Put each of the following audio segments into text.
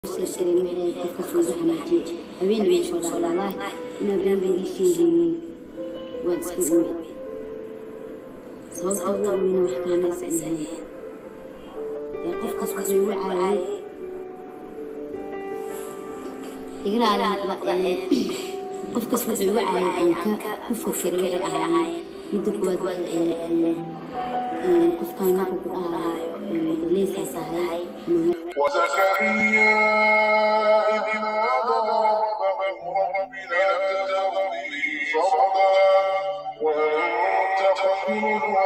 dareemay qofka soo xanaajiyay habeen way soo dhaqlaalaay inaa been ii sheegaynin waad iska ogi sababta ugu weyna wax kalemaysa ahayn ee qofkaas wuxuu igu caayay igalaala qofkaas wuxuu igu caayay aan ka ku fakiray waxay ahaayeen midda kuwaad qofkan marka ku dhahaayo leysaas ahay وزكريا إذ نادى ربه رب لا تذرني فردا وأنت خير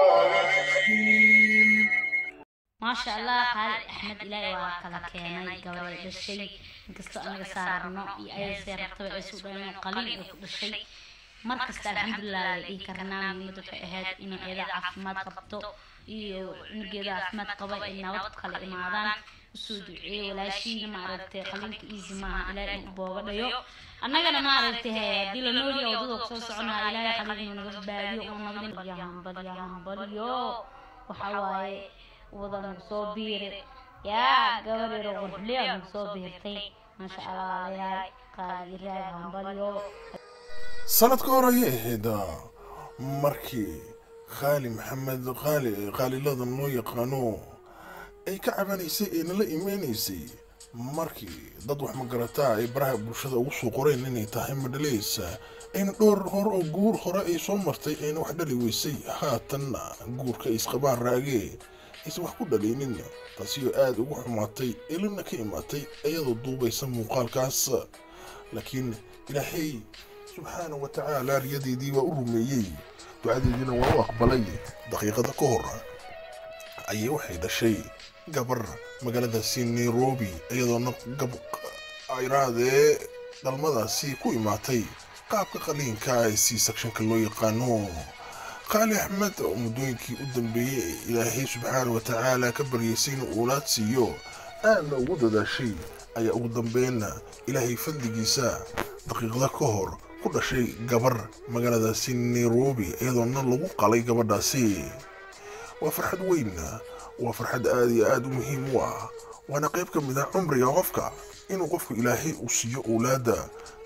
الوارثين maasha allah qaali axmed ilaahay waa kala keenay gabadhay dhashay inkastoo anaga saarno iyo ayasee rabtaba ay suu dhaleen qaliin ay ku dhashay markasta alxamdulilah la dhihi karnaa muhiimad waxay ahayd inay eeda caafimaad qabto iyo cunugeeda caafimaad qaba ay nabad kala imaadaan usoo duceeyo walaashiina maaragtay qaliinka easy maaha ilaahay inuu booga dhayo annagana maaragtay he haddii la nooliya wadada kusoo soconaa ilaahay qaliinka naga badbaadiyo oo nabadin hambaliyo hambaliyo waxa waaye wada nagu soo biiri yaa gabadheero qurxliya nagu soo biirtay maasha allah walaalayaal qaali raag hambaliyo sanadka hore ayay ahayd markii khaali maxamed qaali qaaliladan loo yaqaano ay ka cabanaysay ee nala imeynaysay markii dad wax magarataa ay baraha bulshada ugu soo qoreen inay tahay madhalaysa ayna dhowr hore oo guur hore ay soo martay ayna wax dhali weysay haatanna guurka ay isqabaan raagee aysan wax ku dhalaynin taasi oo aada ugu xumaatay ilina ka imaatay iyadoo duubaysa muuqaalkaas laakiin ilaahay subxaana wa tacaala riyadeedii waa u rumeeyey ducadeediina waa u aqbalay daqiiqada ka hor ayay waxay dhashay gabar magaaladaasi nairobi iyadoona gab ayraadee dhalmadaasi ku imaatay qaabka qaliinka ee c sectionka loo yaqaano qaali axmed oo muddooyinkii u dambeeyey ee ilaahay subxaana wa tacaala ka baryaysay inuu uulaad siiyo aadna ugu dadaashay ayaa ugu dambeynna ilaahay fadligiisa daqiiqda ka hor ku dhashay gabar magaaladaasi nairobi iyadoona lagu qalay gabadhaasi waa farxad weyn waa farxad aada iyo aada u muhiim u ah waana qayb ka mid ah cumriga qofka inuu qofku ilaahay uu siiyo owlaadda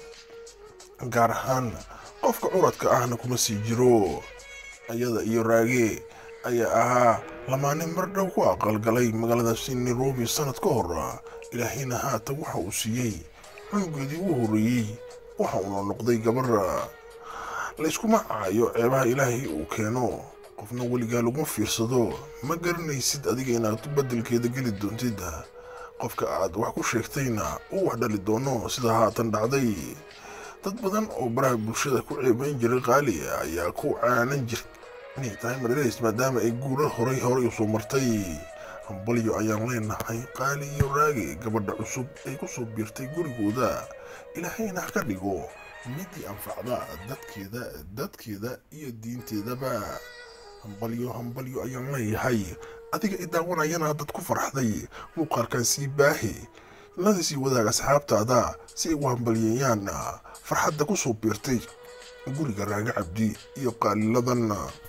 gaar ahaan qofka curadka ahna kuma sii jiro iyada iyo raage ayaa ahaa lamaane mar dhow ku aqalgalay magaaladaasi nairobi sanad ka hor ilaahayna haatan waxa uu siiyey cunugeedii u horreeyey waxa uuna noqday gabar layskuma caayo ceebaha ilaahay uu keeno qofna weligaa laguma fiirsado ma garanaysid adiga inaad beddelkeeda geli doontid qofka aad wax ku sheegtayna uu wax dhali doono sida haatan dhacday dad badan oo baraha bulshada ku ceebayn jiray qaali ayaa ku caanan jir inay tahay madhalays maadaama ay guurar horay horay usoo martay hambalyo ayaan leenahay qaali iyo raagi gabadha cusub ay ku soo biirtay gurigooda ilaahayna ha ka dhigo midii anfacda dadkeeda dadkeeda iyo diinteedaba hambalyo hambalyo ayaan leeyahay adiga i daawanayana dad ku farxday muuqaalkan sii baahi lada sii wadaag asxaabtaada si ay u hambalyeeyaan farxadda ku soo biirtay guriga raaga cabdi iyo qaaliladan